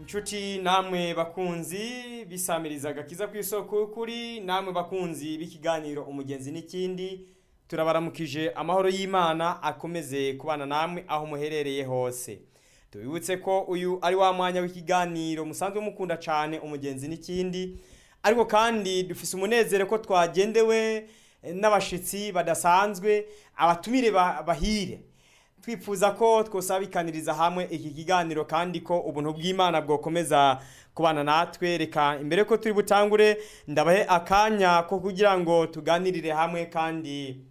inshuti namwe bakunzi bisamiriza agakiza ku isoko y'ukuri namwe bakunzi b'ikiganiro umugenzi n'ikindi turabaramukije amahoro y'imana akomeze kubana namwe aho muherereye hose tubibutse ko uyu ari wa mwanya w'ikiganiro musanzwe mukunda cyane umugenzi n'ikindi ariko kandi dufise umunezero ko twagendewe n'abashitsi badasanzwe abatumire ba- bahire twifuza ko twosabikaniriza hamwe iki kiganiro kandi ko ubuntu bw'imana bwokomeza kubana natwe reka imbere ko turi butangure ndabahe akanya ko kugira ngo tuganirire hamwe kandi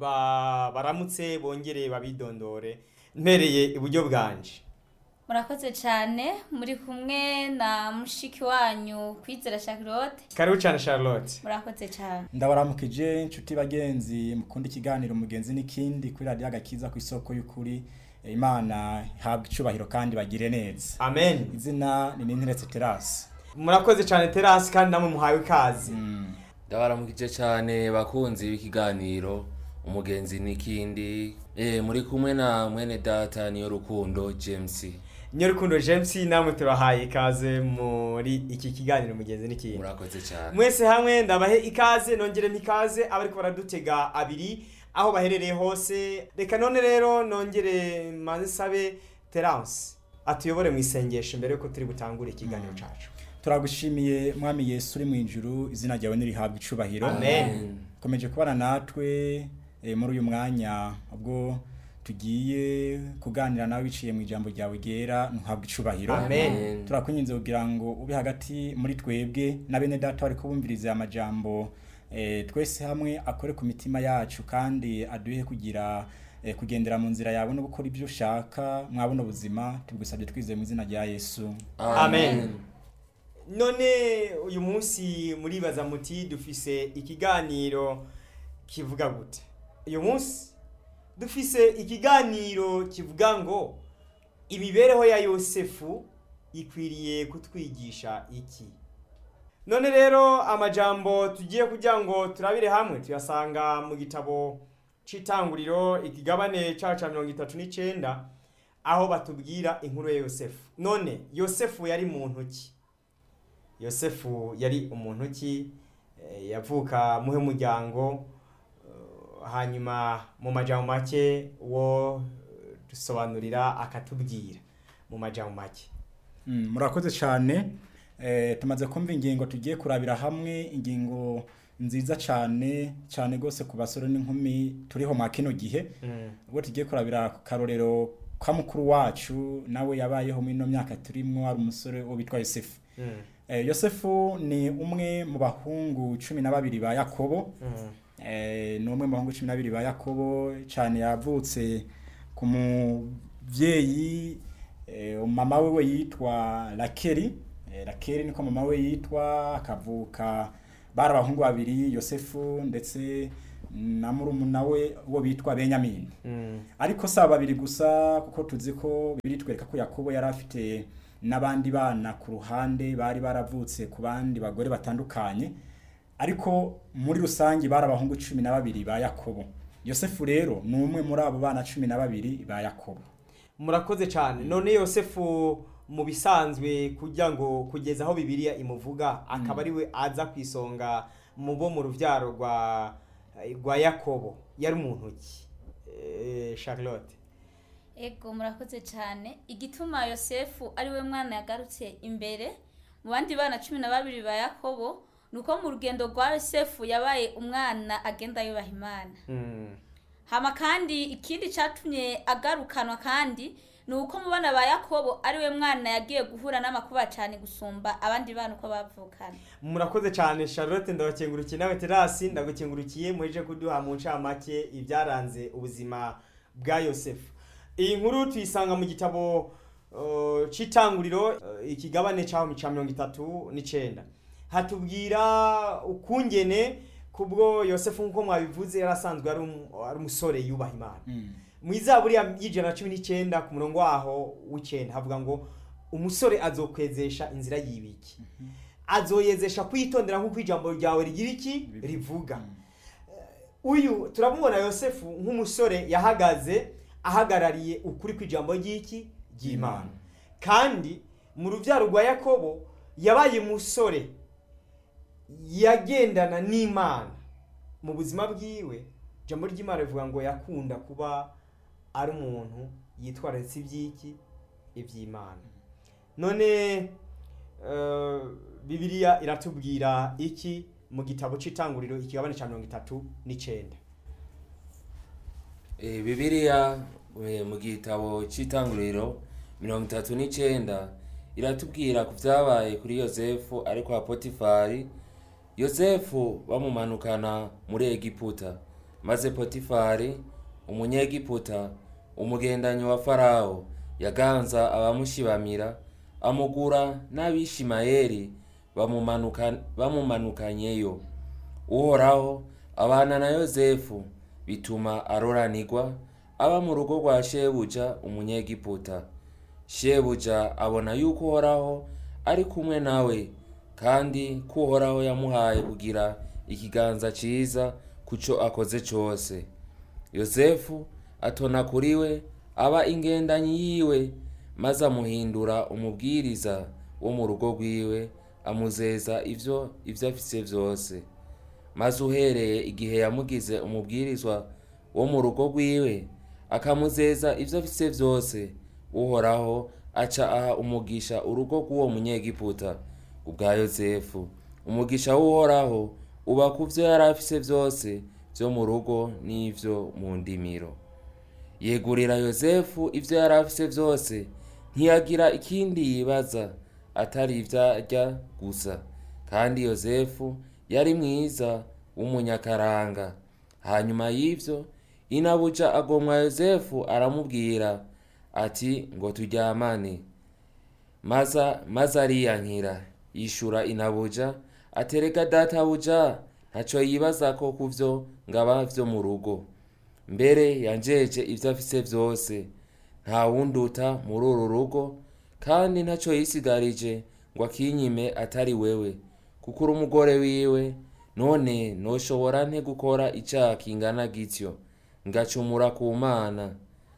ba- baramutse bongere babidondore mpereye iburyo bwanje murakoze cyane muri kumwe na mushiki wanyu kwizera Charlotte karibu cyane charlotte murakoze cyane ndabaramukije inshuti bagenzi mukunda ikiganiro mugenzi n'ikindi kuri radiyo agakiza ku isoko y'ukuri Eh, imana ihabwa icubahiro kandi bagire neza amen izina ni ninteretse terasi murakoze cyane terasi kandi namwe muhawe ikaze ndabaramukije cyane bakunzi b'ikiganiro umugenzi n'ikindi eh muri kumwe na mwene data niyo rukundo james nyorukundo james namwe turahaye ikaze muri iki kiganiro mugenzi n'ikindi murakoze cyane mwese hamwe ndabahe ikaze nongere mpikaze abariko baradutega abiri aho baherereye hose reka none rero nongere mansabe terance atuyobore mu isengesho mbere yuko turi butangure ikiganiro cacu turagushimiye mwami yesu uri mu ijuru izina ryawe nirihabwa icubahiro Amen. komeje kubana natwe eh, muri uyu mwanya ubwo tugiye kuganira nawe biciye mu ijambo ryawe ryera ntuhabwe icubahiro Amen. turakunyinze kugira ngo ube hagati muri twebwe na bene data bari kubumviriza aya majambo eh, twese hamwe akore ku mitima yacu kandi aduhe kugira eh, kugendera mu nzira yawe no gukora ibyo ushaka mwabona ubuzima tubigusabye twizeye mu izina rya yesu Amen. none uyu munsi muribaza muti dufise ikiganiro kivuga gute uyu munsi dufise ikiganiro kivuga ngo imibereho ya yosefu ikwiriye kutwigisha iki none rero amajambo tugiye kugira ngo turabire hamwe tuyasanga mu gitabo c'itanguriro ikigabane cacu ca mirongo itatu n'icenda aho batubwira inkuru ya yosefu none yosefu yari muntu ki yosefu yari umuntu ki Eh, yavuka muhe muryango eh, hanyuma mu majambo make wo eh, dusobanurira akatubwira mu majambo make Mm, murakoze cyane eh, tumaze kumva ingingo tugiye kurabira hamwe ingingo nziza cyane cyane rwose ku basore n'inkumi turiho mwa kino gihe ubwo tugiye kurabira ku karorero kwa mukuru wacu nawe yabayeho muri ino myaka turimwo ari umusore wo bitwa yosefu eh, yosefu ni umwe mu bahungu cumi na babiri ba yakobo eh, ni umwe mu bahungu cumi na babiri ba yakobo cyane yavutse ku mubyeyi eh, mama we yitwa rakeri eh, rakeri niko mama we yitwa akavuka bari abahungu babiri yosefu ndetse na murumuna we wo bitwa benyamini ariko si aba babiri gusa kuko tuzi ko bibiri twereka ko yakobo yari afite n'abandi bana ku ruhande bari baravutse ku bandi bagore batandukanye ariko muri rusange bari abahungu cumi na babiri ba yakobo yosefu rero ni umwe muri abo bana cumi na babiri ba yakobo murakoze cyane none yosefu mu bisanzwe kugira ngo kugeza aho bibiliya imuvuga akaba ari we aza ku isonga mu bo mu rubyaro rwa rwa yakobo yari umuntu ki Eh, charlotte ego murakoze cyane igituma yosefu ari we mwana yagarutse imbere mu bandi bana cumi na babiri ba yakobo ni uko mu rugendo rwa yosefu yabaye umwana agenda yubaha imana Mm. hama kandi ikindi cyatumye agarukanwa kandi ni uko mu bana ba yakobo ari we mwana yagiye guhura n'amakuba cyane gusumba abandi bana uko bavukana murakoze cyane charlotte ndabakengurukiye nawe terasi ndagukengurukiye muheje kuduha mu ncamake ibyaranze ubuzima bwa yosefu iyi nkuru tuyisanga mu gitabo uh, c'itanguriro uh, ikigabane caho ca mirongo itatu n'icenda hatubwira ukungene kubwo yosefu nk'uko mwabivuze yari asanzwe ari um- ari umusore yubaha imana mu izaburi ya- y'ijana na cumi n'icyenda ku murongo waho w'icyenda havuga ngo umusore azokwezesha inzira y'ibiki azoyezesha kwitondera nk'uko ijambo ryawe rigira iki rivuga uyu turamubona yosefu nk'umusore yahagaze ahagarariye ukuri kw'ijambo ry'iki ry'imana kandi mu rubyaro rwa yakobo yabaye umusore yagendana n'imana mu buzima bwiwe ijambo ry'imana rivuga ngo yakunda kuba ari umuntu yitwararitse iby'iki iby'imana none eh, bibiliya iratubwira iki mu gitabo cy'itanguriro ikigabane cya mirongo itatu n'icyenda Eh, bibiliya eh, mu gitabo cy'itanguriro mirongo itatu n'icyenda iratubwira ku byabaye kuri yosefu ari kwa potifari yosefu bamumanukana muri egiputa maze potifari umunyegiputa umugendanyi wa farawo yaganza abamushibamira amugura n'abishimayeli bamumanuka- bamumanukanyeyo uhoraho abana na yosefu bituma aroranirwa aba mu rugo rwa shebuja umunyegiputa shebuja abona yuko uhoraho ari kumwe nawe kandi ko uhoraho yamuhaye kugira ikiganza cyiza ku cyo akoze cyose yosefu atona kuri we aba ingendanyi yiwe maze amuhindura umubwiriza wo mu rugo rwiwe amuzeza ibyo ibyo afise byose maze uhereye igihe yamugize umubwirizwa wo mu rugo rwiwe akamuzeza ibyo afise byose uhoraho aca aha umugisha urugo rw'uwo munyegiputa ubwa yosefu umugisha w'uhoraho uba ku byo yari afise byose byo mu rugo n'ibyo mu ndimiro yegurira yosefu ibyo yari afise byose ntiyagira ikindi yibaza atari ibyo arya gusa kandi yosefu yari mwiza w'umunyakaranga hanyuma y'ibyo inabuja agomwa yosefu aramubwira ati ngo turyamane maza maze ariyankira yishura inabuja atereka databuja ntaco yibaza ko kuvyo ngaba vyo mu rugo mbere yanjeje ivyo afise vyose nta wunduta muri uru rugo kandi ntaco yisigarije ngo akinyime atari wewe kuko uri umugore wiwe none noshobora nte gukora icaha kingana gityo ngacumura ku mana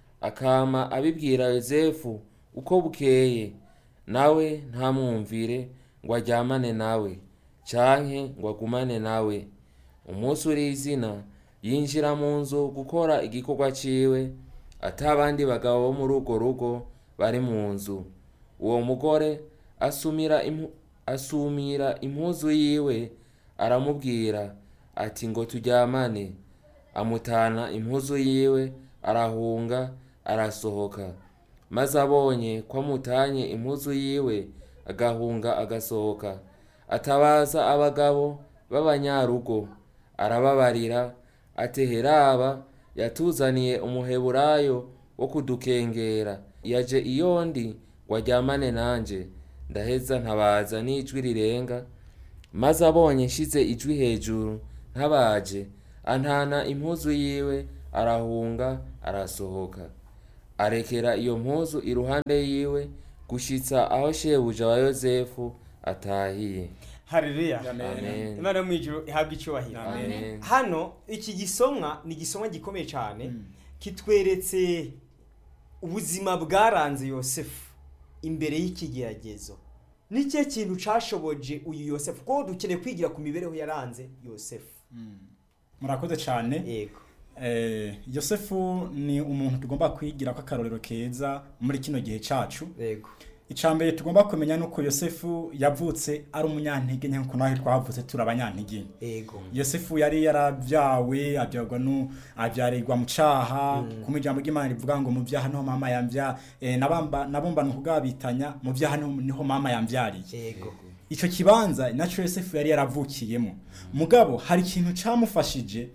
akama abibwira yosefu uko bukeye nawe ntamwumvire ngo aryamane nawe canke ngo agumane nawe umunsi uri izina yinjira mu nzu gukora igikorwa ciwe ata abandi bagabo bo muri urwo rugo bari mu nzu uwo mugore asumira impu, asumira impuzu yiwe aramubwira ati ngo turyamane amutana impuzu yiwe arahunga arasohoka maze abonye ko amutanye impuzu yiwe agahunga agasohoka atabaza abagabo b'abanyarugo arababarira ati heraba yatuzaniye umuheburayo wo kudukengera yaje iyo ndi ngo aryamane nanje ndaheza ntabaza n'ijwi rirenga maze abonye nshize ijwi hejuru ntabaje antana impuzu yiwe arahunga arasohoka arekera iyo mpuzu iruhande yiwe gushitsa aho shebuja wa yosefu atahiye haleluya Amen. imana yo mu ijuru ihabwa icyubahiro Amen. hano iki gisomwa ni igisomwa gikomeye cyane kitweretse ubuzima bwaranze yosefu imbere y'ikigeragezo ni cyo kintu cashoboje uyu yosefu kuko dukeneye kwigira ku mibereho yaranze yosefu murakoze cyane yego Eh, yosefu ni umuntu tugomba kwigira ko akarorero keza muri kino gihe cacu yego icambere tugomba kumenya nuko yosefu yavutse ari umunyantege nke nkuko nawe twavutse turi abanyantege nke yego yosefu yari yaravyawe avyarwa nu avyarirwa mu caha kuma ijambo ry'imana rivuga ngo mu vyaha niho mama yamvya eh, nabamba nabumbana ukugabitanya mu vyaha niho, niho mama yamvyariye yego ico kibanza naco yosefu yari yaravukiyemo mugabo hari ikintu camufashije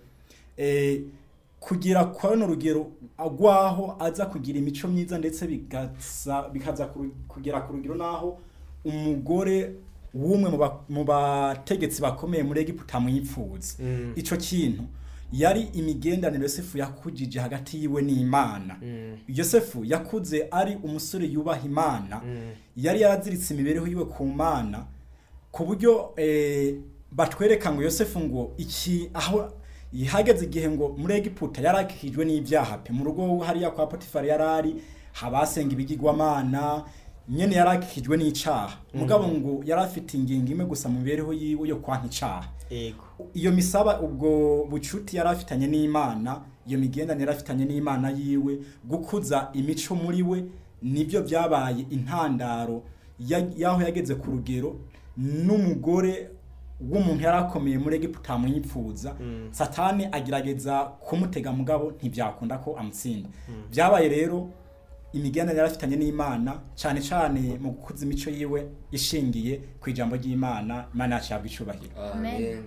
eh, kugira kwano rugero agwaho aza kugira imico myiza ndetse bigaza bikaza ku- kugera ku rugero naho umugore w'umwe mu ba- mu bategetsi bakomeye muri Egiputa amwipfuza Mm. ico kintu yari imigendanire Yosefu yakujije hagati yiwe n'Imana Mm. Yosefu yakuze ari umusore yubaha Imana Mm. yari yaraziritse imibereho yiwe ku mana ku buryo eh, batwereka ngo yosefu ngo iki aho hageze igihe ngo muri egiputa yarakijwe n'ibyaha pe mu rugo hariya kwa potifari yari ari habasenga ibigirwamana nyene yarakijwe n'icaha mugabo ngo yari afite ingingo imwe gusa mu mibereho yiwe yo kwanka icaha ego iyo misaba ubwo bucuti yari afitanye n'imana iyo migendanire yari afitanye n'imana yiwe gukuza imico muri we nibyo byabaye intandaro ya- y'aho yageze ku rugero n'umugore w'umuntu yari akomeye muri egiputa amwipfuza satani agerageza kumutega mugabo ntibyakunda ko amutsinda byabaye rero imigendanire yari afitanye n'imana cyane cyane mu gukuza imico yiwe ishingiye ku ijambo ry'imana imana yacu yabwa icubahiro amen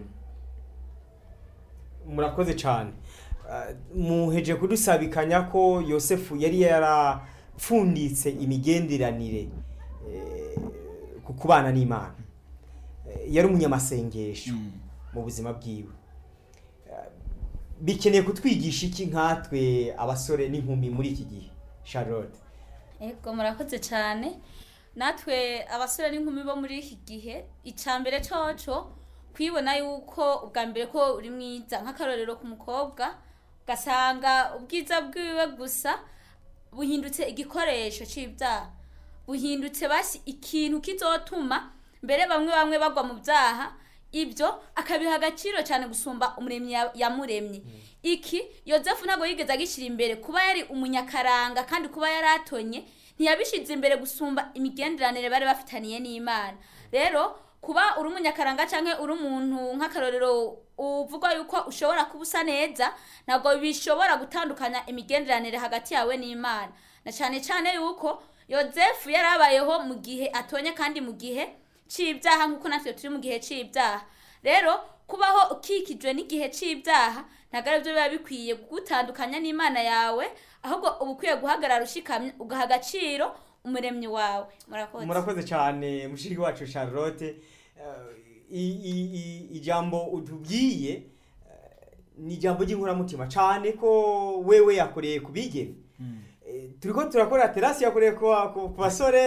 murakoze cyane Ah, muheje kudusabikanya ko yosefu yari yarapfunditse imigenderanire eh, ku kubana n'imana Eh, yari umunyamasengesho mu buzima bwiwe Ah, bikeneye kutwigisha iki nkatwe abasore n'inkumi muri iki gihe charlotte Ego murakoze cyane natwe abasore n'inkumi bo muri iki gihe icya mbere coco kwibona yuko ubwa mbere ko uri mwiza nk'akarorero ku mukobwa ugasanga ubwiza bwiwe gusa buhindutse igikoresho c'ibyaha buhindutse basi ikintu kizotuma mbere bamwe bamwe bagwa mu byaha ibyo akabiha agaciro cyane gusumba umuremyi ya- yamuremye iki yosefu ntabwo yigeze agishyira imbere kuba yari umunyakaranga kandi kuba yari atonye ntiyabishyize imbere gusumba imigenderanire bari bafitaniye n'imana rero kuba uri umunyakaranga cyangwa uri umuntu nk'akarorero uvuga yuko ushobora kuba usa neza ntabwo bishobora gutandukanya imigenderanire hagati yawe n'imana na cyane cyane yuko yosefu yari abayeho mu gihe atonye kandi mu gihe c'ibyaha nk'uko natwe turi mu gihe c'ibyaha rero kubaho ukikijwe n'igihe c'ibyaha ntabwo ari byo biba bikwiye kugutandukanya n'imana yawe ahubwo uba ukwiye guhagarara ushikamye ugaha agaciro umuremyi wawe murakoze murakoze cyane mushiki wacu charlotte Eh, i- i- i- ijambo utubwiye eh, ni ijambo ry'inkoramutima cyane ko wewe yakoreye ku bigeme Eh, turiko turakora terasi yakoreye ku ku- ku basore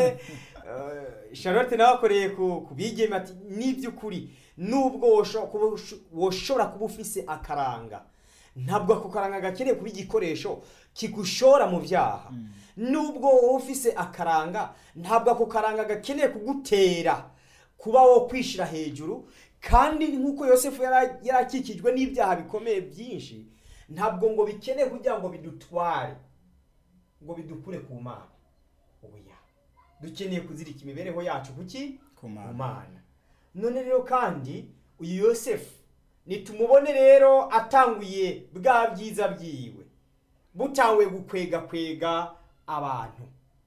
eh, charlotte nawe akoreye ku ku bigeme ati n'iby'ukuri nubwo wosho- kuba usho- woshobora kuba ufise akaranga ntabwo ako karanga gakeneye kuba igikoresho kigushora mu byaha nubwo wowe ufise akaranga ntabwo ako karanga gakeneye kugutera kuba wo kwishyira hejuru kandi nk'uko yosefu yara- yarakikijwe n'ibyaha bikomeye byinshi ntabwo ngo bikeneye kugira ngo bidutware ngo bidukure ku mana oya dukeneye kuzirika imibereho yacu kuki Ku Mana. ku mana none rero kandi uyu yosefu nitumubone rero atanguye bwa byiza byiwe butanguye gukwega kwega abantu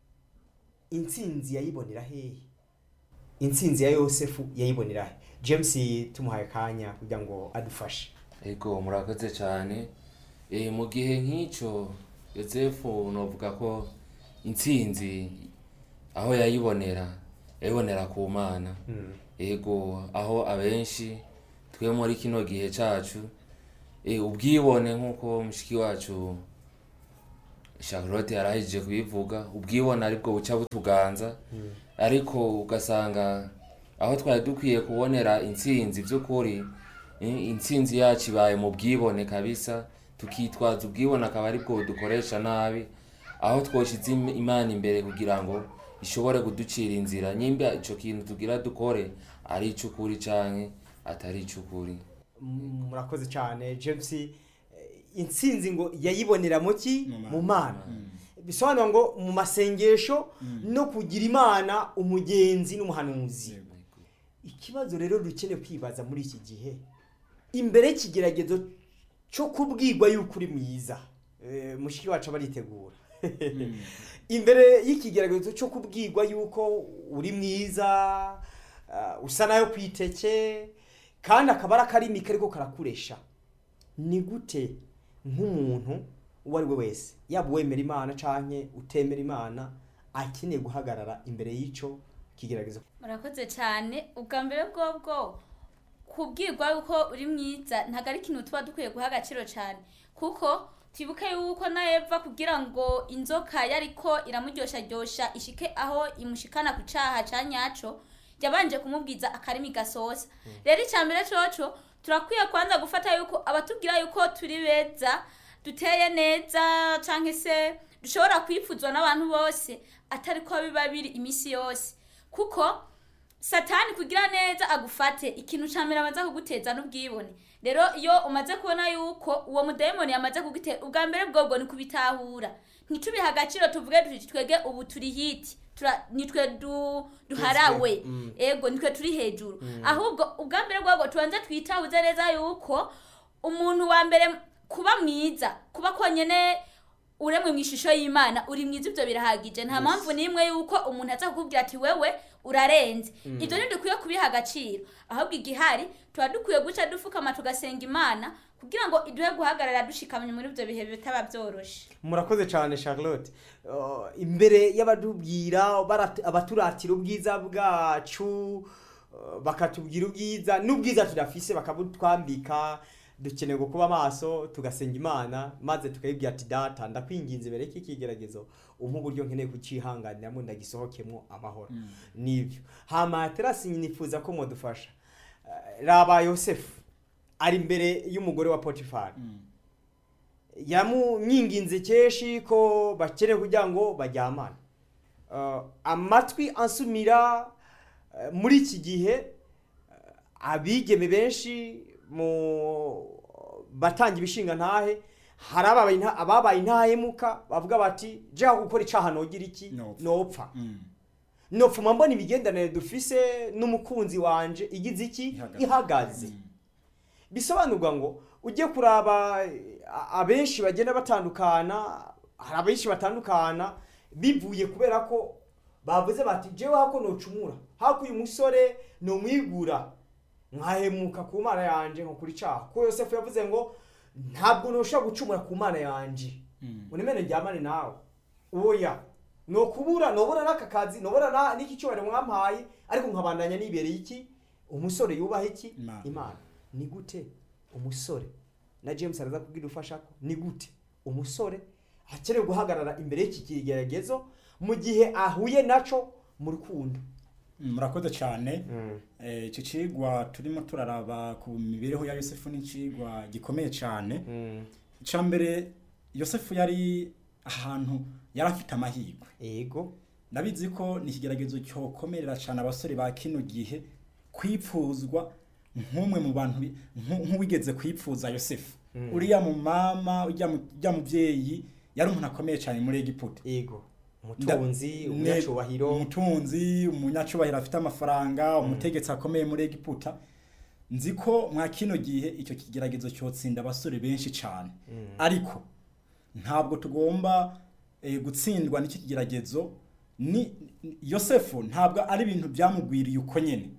intsinzi yayibonera hehe intsinzi ya yosefu yayibonera he james tumuhaye akanya kugira ngo adufashe ego murakoze cyane e, mu gihe nk'icyo yosefu novuga ko intsinzi aho yayibonera yayibonera ku mana ego aho abenshi twe muri kino gihe cyacu e, ubwibone nk'uko mushiki wacu charlotte yarahejije kubivuga ubwibone aribwo buca butuganza ariko ugasanga aho twari dukwiye kubonera intsinzi by'ukuri eh, intsinzi yacu ibaye mu bwibone kabisa tukitwaza ubwibone akaba aribwo dukoresha nabi aho twoshize im- imana imbere kugira ngo ishobore kuducira inzira nyimba ico kintu tugira dukore ari ic'ukuri canke atari ic'ukuri M- murakoze cyane james eh, intsinzi ngo yayibonera mu ki Mu Mana. mu mana bisobanura ngo mu masengesho no kugira imana umugenzi n'umuhanuzi ikibazo rero dukeneye kwibaza muri iki gihe imbere y'ikigeragezo cyo kubwirwa yuko uri mwiza Eh, mushiki wacu aba aritegura imbere y'ikigeragezo cyo kubwirwa yuko uri mwiza ah, usa nayo ku iteke kandi akaba ari akarimi kariko karakuresha ni gute nk'umuntu uwo ari we wese yaba uwemera imana canke utemera imana akeneye guhagarara imbere y'ico kigeragezo murakoze cyane ubwa mbere bwobwo kubwirwa yuko uri mwiza ntabwo ari ikintu tuba dukwiye guha agaciro cyane kuko twibuke yuko na eva kugira ngo inzoka yariko iramuryoshya ishike aho imushikana ku cyaha cya nyaco yabanje kumubwiza akarimi gasoza rero icya mbere coco turakwiye kwanza gufata yuko abatubwira yuko turi beza duteye neza cyangwa se dushobora kwipfuzwa n'abantu bose atari ko biba biri iminsi yose kuko satani kugira neza agufate ikintu ca mbere amaze kuguteza n'ubwibone rero iyo umaze kubona yuko uwo mudayimoni yamaze kugutera ubwa mbere bwobwo ni kubitahura ntitubihe agaciro tuvuge duti twege ubu turi hiti tura- nitwe du, duharawe Mm. ego nitwe turi hejuru ahubwo ubwa mbere bwobwo tubanze twitahuze neza yuko umuntu wa mbere kuba mwiza kuba konyene uremwe mu ishusho y'imana uri mwiza ibyo birahagije nta mpamvu n'imwe yuko umuntu aza kukubwira ati wewe urarenze ibyo ntidukwiye kubiha agaciro ahubwo igihari tuba dukwiye guca dupfukama tugasenga imana kugira ngo iduhe guhagarara dushikamye muri ibyo bihe bitaba byoroshe murakoze cyane charlotte Uh, imbere y'abadubwira barat- abaturatira ubwiza bwacu uh, bakatubwira ubwiza n'ubwiza tudafise bakabutwambika dukeneye kuba amaso tugasenga imana maze tukayibwira ati data ndakwinginze mbere y'iki kigeragezo umpa uburyo nkeneye kucihanganiramo ndagisohokemo amahoro nibyo hama terasi nifuza ko mudufasha Uh, raba yosefu ari imbere y'umugore wa potifari yamwinginze kenshi ko bakeneye kugira ngo baryamane Uh, amatwi ansumira uh, muri iki gihe uh, abigeme benshi mu batanga ibishinga ntahe hari ababaye inta- ababaye intahemuka bavuga bati jeha gukora icaha nogira iki Nopfa." nopfa Mm. nopfuma mbona imigenderanire dufise n'umukunzi wanje igize iki Ihagaze. ihagaze Mm. bisobanurwa ngo ujye kuraba eh, a- abenshi bagenda batandukana hari abenshi batandukana bivuye kubera ko bavuze bati jewe hako nocumura hako uyu musore nomwigura nkahemuka ku mana yanje nko kuri caha ko yosefu yavuze ngo ntabwo noshobora gucumura ku mana yanje Mm. unemene njyamane nawe oya nokubura nobura n'aka kazi nobura na- n'iki cyubahiro mwampaye ariko nkabandanya nibereye iki umusore yubaha iki Imana. imana ni gute umusore na james araza kubwira ufasha ko ni gute umusore akeneye guhagarara imbere y'iki kigeragezo mu gihe ahuye naco mu rukundo Mm, murakoze cyane Eh, icyo cigwa turimo turaraba ku mibereho ya yosefu ni icigwa gikomeye cyane icya mbere yosefu yari ahantu yari afite amahirwe ego ndabizi ko ni ikigeragezo cyokomerera cyane abasore ba kino gihe kwipfuzwa nk'umwe mu bantu bi- nku- nk'uwigeze kwipfuza yosefu Mm. uriya mu mama ujya mu- ujya mubyeyi yari umuntu akomeye cyane muri egiputa ego umutunzi Ne- umunyacubahiro umutunzi umunyacubahiro afite amafaranga umutegetsi akomeye muri egiputa nzi ko mwa kino gihe icyo kigeragezo cyotsinda abasore benshi cyane ariko ntabwo tugomba eh, gutsindwa n'iki kigeragezo ni yosefu ntabwo ari ibintu byamugwiriye uko nyine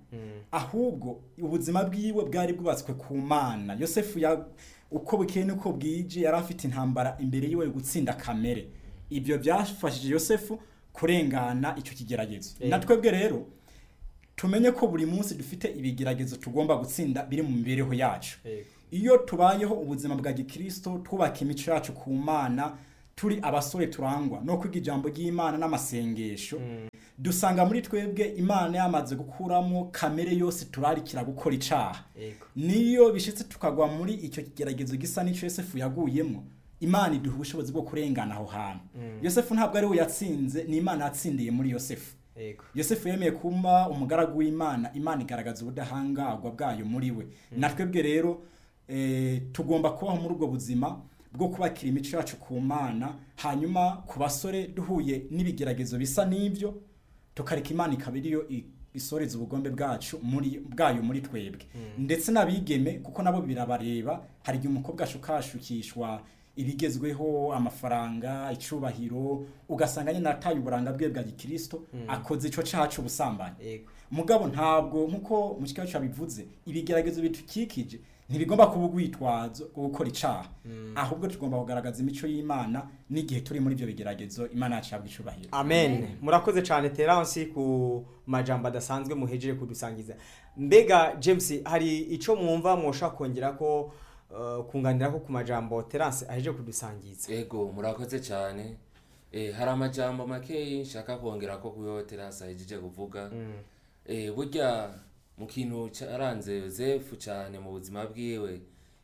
ahubwo ubuzima bwiwe bwari bwubatswe ku mana yosefu ya uko bukeye n'uko bwije yari afite intambara imbere yiwe yo gutsinda kamere ibyo byafashije yosefu kurengana icyo kigeragezo Eh. na twebwe rero tumenye ko buri munsi dufite ibigeragezo tugomba gutsinda biri mu mibereho yacu Ego. iyo tubayeho ubuzima bwa gikristo twubaka imico yacu ku mana turi abasore turangwa no kwiga ijambo ry'imana n'amasengesho dusanga muri twebwe imana yamaze gukuramo kamere yose turarikira gukora icaha ego niyo bishitse tukagwa muri icyo kigeragezo gisa n'icyo yosefu yaguyemo imana iduha ubushobozi bwo kurengana aho hantu yosefu ntabwo ari we yatsinze ni imana yatsindiye muri yosefu ego yosefu yemeye kuba umugaragu w'imana imana igaragaza ubudahangarwa bwayo muri we natwebwe rero eh, tugomba kubaho muri ubwo buzima bwo kubakira imico yacu ku mana hanyuma ku basore duhuye n'ibigeragezo bisa n'ibyo tukareka imana ikaba ariyo i- isoreza ubugombe bwacu muri bwayo muri twebwe ndetse n'abigeme kuko nabo birabareba hari igihe umukobwa ashukashukishwa ibigezweho amafaranga icubahiro ugasanga nyine ataye uburanga bwe bwa gikristo akoze ico caha c'ubusambanyi ego mugabo ntabwo nkuko mu kigo cabivuze ibigeragezo bitukikije ntibigomba kuba urwitwazo rwo gukora icaha ahubwo tugomba kugaragaza imico y'imana n'igihe turi muri ibyo bigeragezo imana yacu yabwa icubahiro amen murakoze cyane terance ku majambo adasanzwe muhejeje kudusangiza mbega james hari icyo mwumva mwoshaka kongera ko uh, kunganira ko ku majambo terance ahejeje kudusangiza ego murakoze cyane eh, hari amajambo makeyi nshaka kongera ko kuyo terasa ahejeje kuvuga eh, burya mu kintu cyaranze yosefu cyane mu buzima bwiwe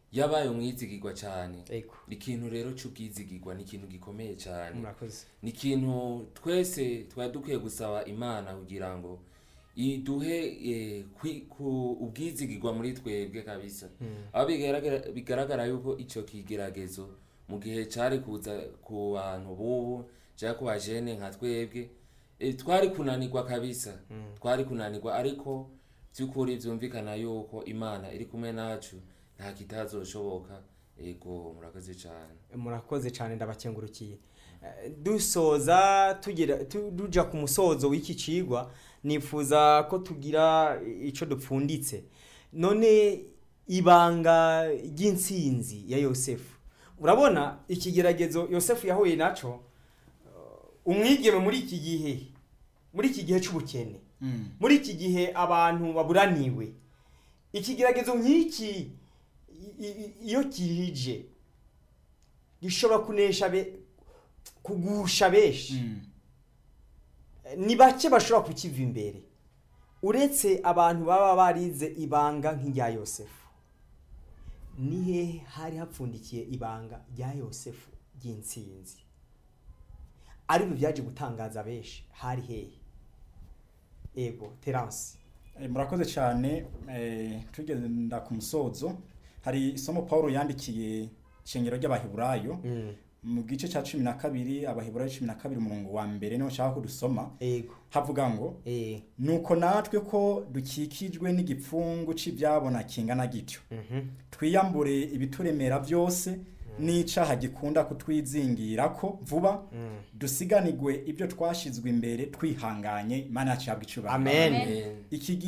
yabaye umwizigirwa cyane ego ikintu rero cy'ubwizigirwa ni ikintu gikomeye cyane murakoze ni ikintu twese twari dukwiye gusaba imana kugira ngo iduhe eh, kwi- ku ubwizigirwa muri twebwe kabisa aho bigaragara- bigaragara yuko icyo kigeragezo mu gihe cyari kuza ku bantu bubu cyangwa ku bajene nka twebwe eh, twari kunanirwa kabisa twari kunanirwa ariko by'ukuri byumvikana yuko imana iri kumwe nacu nta kitazoshoboka ego murakoze cyane murakoze cyane ndabakengurukiye Eh, dusoza tugira tu- tuja ku musozo w'iki cigwa nifuza ko tugira ico dupfunditse none ibanga ry'intsinzi ya yosefu urabona ikigeragezo yosefu yahuye naco eh, umwigeme muri iki gihe muri iki gihe c'ubukene Mm. muri iki gihe abantu baburaniwe ikigeragezo nk'iki i- i- iyo kihije gishobora kunesha be kugusha benshi Mm. ni bake bashobora kukiva imbere uretse abantu baba barize ibanga nk'irya yosefu ni hehe hari hapfundikiye ibanga rya yosefu ry'intsinzi aribyo byaje gutangaza benshi hari hehe ego terance Eh, murakoze cyane eh, tugenda ku musozo hari isomo paul yandikiye ishengero ry'abaheburayo mu gice cya cumi na kabiri abaheburayo cumi na kabiri umurongo wa mbere niho nshaka ko dusoma ego havuga ngo eh nuko natwe ko dukikijwe n'igipfungu cy'ibyabona kingana gityo mhm twiyambure ibituremera byose n'icaha gikunda kutwizingira ko vuba mm. dusiganirwe ibyo twashizwe imbere twihanganye imana yacu yabwa icubahiro Amen. Amen. iki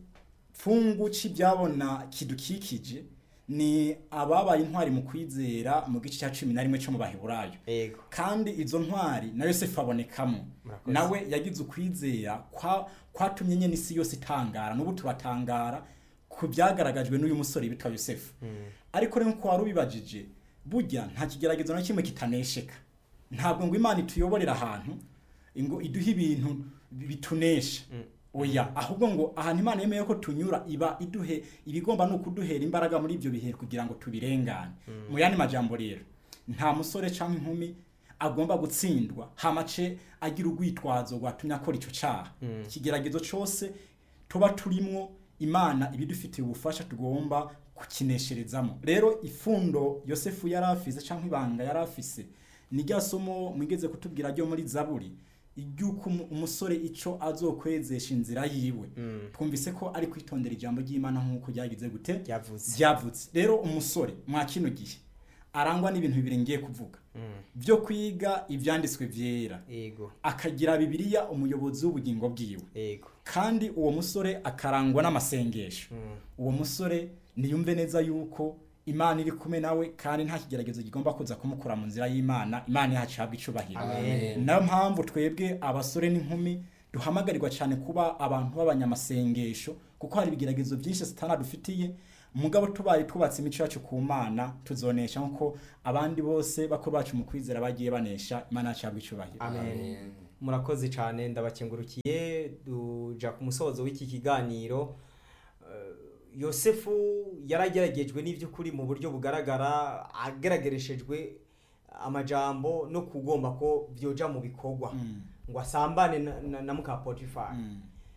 gipfungu cy'ibyabona kidukikije ni ababaye intwari mu kwizera mu gice cya cumi na rimwe cyo mu baheburayo ego kandi izo ntwari na yosefu abonekamo Murakoze. nawe yagize ukwizera kwa- kwatumye nyine isi yose itangara n'ubu turatangara ku byagaragajwe n'uyu musore bitwa yosefu ariko rero nkuko wari ubibajije burya nta kigeragezo na kimwe kitanesheka ntabwo ngo imana ituyoborera ahantu ngo iduhe ibintu bitunesha oya ahubwo ngo ahantu imana yemeye ko tunyura iba iduhe ibigomba ni ukuduhera imbaraga muri ibyo bihe kugira ngo tubirengane mu yandi majambo rero nta musore cyangwa inkumi agomba gutsindwa hamace agira urwitwazo rwatumye akora icyo cyaha ikigeragezo cyose tuba turimwo imana ibidufitiye ubufasha tugomba kukinesherezamo rero ifundo yosefu yari afise cyangwa ibanga yari afise ni rya somo mwigeze kutubwira ryo muri zaburi iry'uko umu- umusore icyo azokwezesha inzira yiwe twumvise ko ari kwitondera ijambo ry'imana nk'uko ryagize gute Ryavuze. ryavutse rero umusore mwa kino gihe arangwa n'ibintu bibiri ngiye kuvuga byo kwiga ibyanditswe byera ego akagira bibiliya umuyobozi w'ubugingo bwiwe ego kandi uwo musore akarangwa n'amasengesho uwo musore niyumve neza yuko imana iri kumwe nawe kandi nta kigeragezo kigomba kuza kumukura mu nzira y'imana imana yacu ihabwa icubahiro Amen. nayo mpamvu twebwe abasore n'inkumi duhamagarirwa cyane kuba abantu b'abanyamasengesho kuko hari ibigeragezo byinshi satana dufitiye mugabo tubaye twubatse imico yacu ku mana tuzonesha nk'uko abandi bose bakuru bacu mu kwizera bagiye banesha imana yacu ihabwa icubahiro Amen. Amen. murakoze cyane ndabakengurukiye duja ku musozo w'iki kiganiro Eh, yosefu yarageragejwe n'iby'ukuri mu buryo bugaragara ageragereshejwe amajambo no kugomba ko byoja mu bikorwa Mm. ngo asambane na, na, na muka potifari Mm.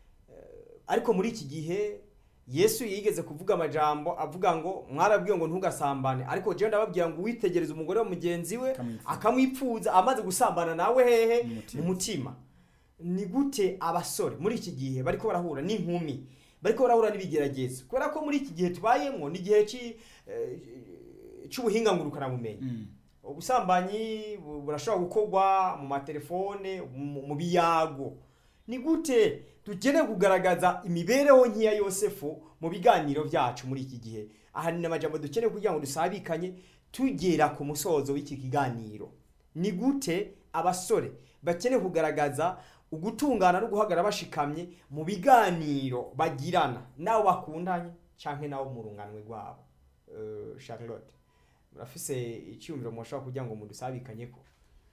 ariko muri iki gihe yesu yigeze kuvuga amajambo avuga ngo mwarabwiye ngo ntugasambane ariko jewe ndababwira ngo witegereze umugore wa mugenzi we Akamwipfuza. akamwipfuza amaze gusambana nawe hehe Mu mutima. mu mutima ni gute abasore muri iki gihe bariko barahura n'inkumi bariko barahura n'ibigeragezo kubera ko muri iki gihe tubayemo ni igihe ci- eh, c'ubuhinga ngurukanabumenyi Mm. ubusambanyi bu- burashobora gukorwa mu matelefone mu mu biyago ni gute dukeneye kugaragaza imibereho nk'iya yosefu mu biganiro byacu muri iki gihe aha ni amajambo dukeneye kugira ngo dusabikanye tugera ku musozo w'iki kiganiro ni gute abasore bakeneye kugaragaza ugutungana no guhagarara bashikamye mu biganiro bagirana n'abo bakundanye cyangwa n'abo mu runganwe rwabo Eh, charlotte murafise icyumviro mushobora kugira ngo mudusabikanye ko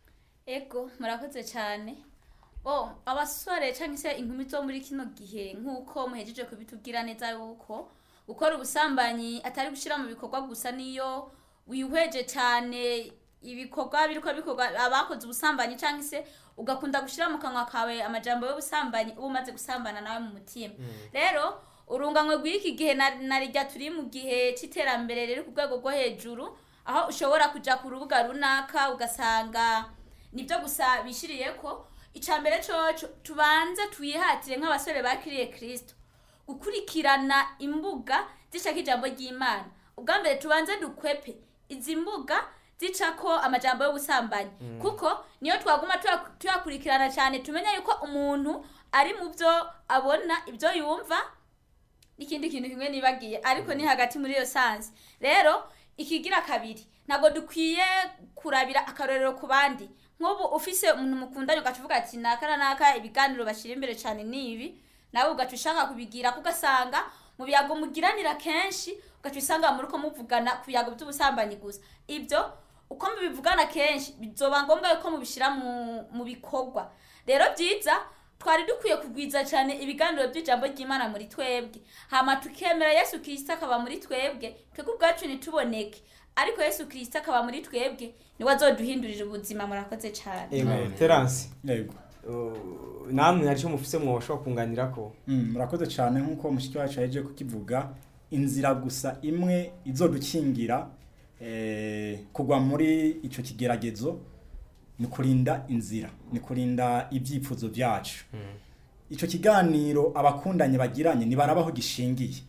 ego murakoze cyane oh abasore cyangwa se inkumi zo muri kino gihe nk'uko muhejeje kubitubwira neza yuko gukora ubusambanyi atari gushyira mu bikorwa gusa niyo wihweje cyane ibikorwa biriko bikorwa abakoze ubusambanyi cyangwa se ugakunda gushyira mu kanwa kawe amajambo y'ubusambanyi uba umaze gusambana nawe mu mutima rero urunganwe rw'iki gihe na- na rijya turi mu gihe cy'iterambere riri ku rwego rwo hejuru aho ushobora kujya ku rubuga runaka ugasanga nibyo gusa bishyiriye ko icya mbere coco tubanze twihatire nk'abasore bakiriye kirisito gukurikirana imbuga zicako ijambo ry'imana ubwa mbere tubanze dukwepe izi mbuga zicako amajambo y'ubusambanyi kuko niyo twaguma tuya- tuyakurikirana cyane tumenya yuko umuntu ari mu byo abona ibyo yumva n'ikindi kintu kimwe nibagiye ariko ni hagati muri iyo sansi rero ikigira kabiri ntabwo dukwiye kurabira akarorero ku bandi nk'ubu ufise umuntu mukundanye ugaca uvuga ati naka na naka ibiganiro bashyira imbere cyane ni ibi nawe ugaca ushaka kubigira kuko ugasanga mu biyago mugiranira kenshi ugaca usanga muri ko muvugana ku biyago by'ubusambanyi gusa ibyo uko mubivugana kenshi bizoba ngombwa yuko mubishyira mu, mu bikorwa rero byiza twari dukwiye kugwiza cyane ibiganiro by'ijambo ry'imana muri twebwe hama tukemera yesu kirisito akaba muri twebwe twebwe ubwacu ntituboneke ariko yesu kirisito akaba muri twebwe niwe azoduhindurira ubuzima murakoze cyane Amen. Terence yego uh, namwe hari icyo mufise mwoshobora kunganira ko Mm, murakoze cyane nk'uko mushiki wacu yaje kukivuga inzira gusa imwe izodukingira eh, kugwa muri icyo kigeragezo ni kurinda inzira ni kurinda ibyifuzo byacu icyo kiganiro abakundanye bagiranye ntibarabaho gishingiye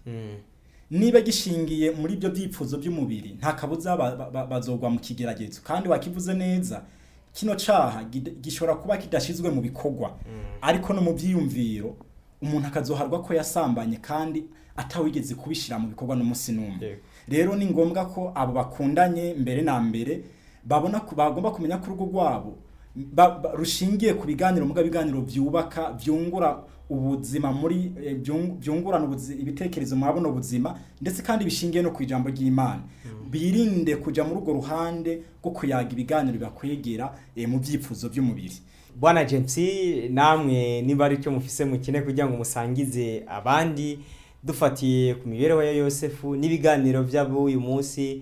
niba gishingiye muri ibyo byifuzo by'umubiri nta kabuza ba- ba- ba- bazogwa mu kigeragezo kandi wakivuze neza kino caha gid- gishobora kuba kidashizwe mu bikorwa ariko no mu byiyumviro umuntu akazoharwa ko yasambanye kandi atawigeze kubishira mu bikorwa n'umunsi n'umwe Yego. rero ni ngombwa ko abo bakundanye mbere na mbere babona ko bagomba kumenya ko urugo rwabo ba- ba- rushingiye ku biganiro muga biganiro byubaka byungura ubuzima muri eh, byung- byungurana ubuzi- ibitekerezo muri buno buzima ndetse kandi bishingiye no ku ijambo ry'Imana birinde kuja muri urwo ruhande rwo kuyaga ibiganiro bibakwegera eh, mu byifuzo by'umubiri bwana james namwe niba ari cyo mufise mukine kugira ngo musangize abandi dufatiye ku mibereho ya yosefu n'ibiganiro by'ab'uyu munsi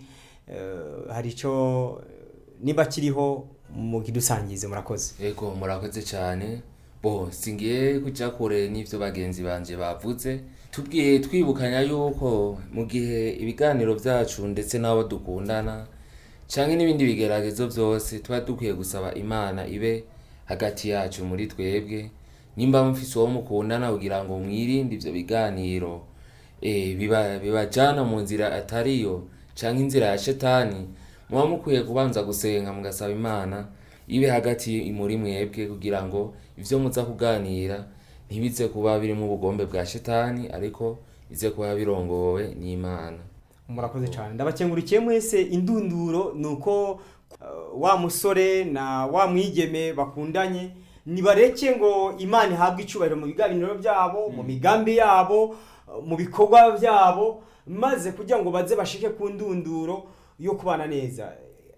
eh, hari icyo niba kiriho mukidusangize murakoze Ego murakoze cyane bo singiye kujya kure n'ibyo bagenzi banje bavuze tubwiye twibukanya yuko mu gihe ibiganiro byacu ndetse n'abo dukundana cyangwa n'ibindi bigeragezo byose tuba dukwiye gusaba imana ibe hagati yacu muri twebwe nimba mufise uwo mukundana kugira ngo mwirinde ibyo biganiro eh, biba bibajana mu nzira atariyo cyangwa inzira ya shetani muba mukwiye kubanza gusenga mugasaba imana ibe hagati muri mwebwe kugira ngo ibyo muza kuganira ntibize kuba birimo ubugombe bwa shetani ariko bize kuba birongowe n'imana murakoze cyane ndabakengurikiye mwese indunduro ni uko uh, wa musore na wa mwigeme bakundanye nibareke ngo imana ihabwe icyubahiro mu biganiro byabo mu migambi yabo uh, mu bikorwa byabo maze kugira ngo baze bashike ku ndunduro yo kubana neza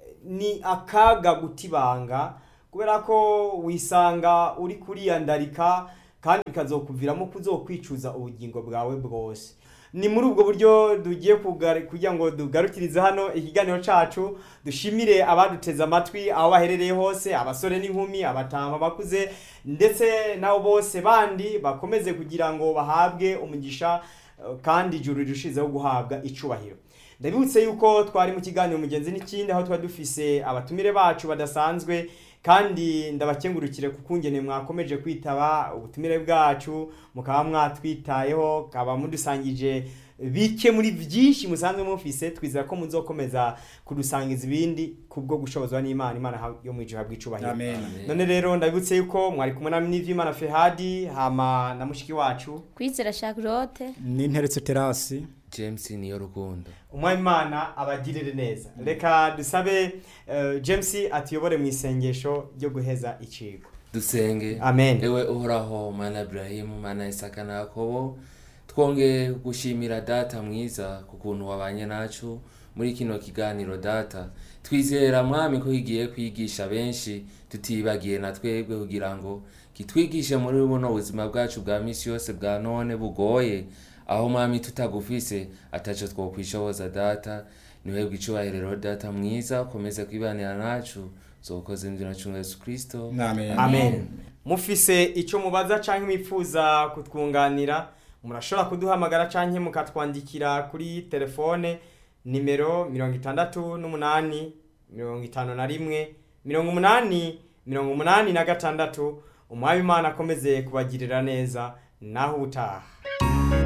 ni akaga gutibanga kubera ko wisanga uri kuriyandarika kandi bikazokuviramo kuzokwicuza ubugingo bwawe bwose ni muri ubwo buryo tugiye kugar- kugira ngo dugarukirize hano ikiganiro cacu dushimire abaduteze amatwi aho baherereye hose abasore n'inkumi abatama bakuze ndetse nabo bose bandi bakomeze kugira ngo bahabwe umugisha eh, kandi ijuru rirushizeho guhabwa icubahiro ndabibutse yuko twari mu kiganiro mugenzi n'ikindi aho twari dufise abatumire bacu badasanzwe kandi ndabakengurukire ku kungene mwakomeje kwitaba ubutumire bwacu mukaba mwatwitayeho kaba mudusangije bike muri byinshi musanzwe mufise twizera ko muzokomeza kudusangiza ibindi kubwo gushobozwa n'imana imana ha- yo mu ijuru habwa icubahiro amen none rero ndabibutse yuko mwari kumwe na n'ivyimana fehadi hama na mushiki wacu kwizera charlotte n'interetse terasi james niyo rukundo umwami imana abagirire neza reka dusabe eh, james atuyobore mu isengesho ryo guheza icigwa dusenge amen ewe uhoraho mana iburahimu mana isaka na yakobo twongeye gushimira data mwiza ku kuntu wabanye nacu muri kino kiganiro data twizera mwami ko kigiye kwigisha benshi tutibagiye na twebwe kugira ngo kitwigishe muri buno buzima bwacu bwa misi yose bwa none bugoye aho mwami tutagufise ataco twokwishoboza data niwebwe icubahiro data mwiza ukomeze kwibanira nacu zokoze inzira cunga yesu kristo amen amen mufise icyo mubaza cyangwa mwifuza kutwunganira murashobora kuduhamagara cyangwa mukatwandikira kuri telefone nimero mirongo itandatu n'umunani mirongo itanu na rimwe mirongo umunani mirongo umunani na gatandatu umwami imana akomeze kubagirira neza naho utaha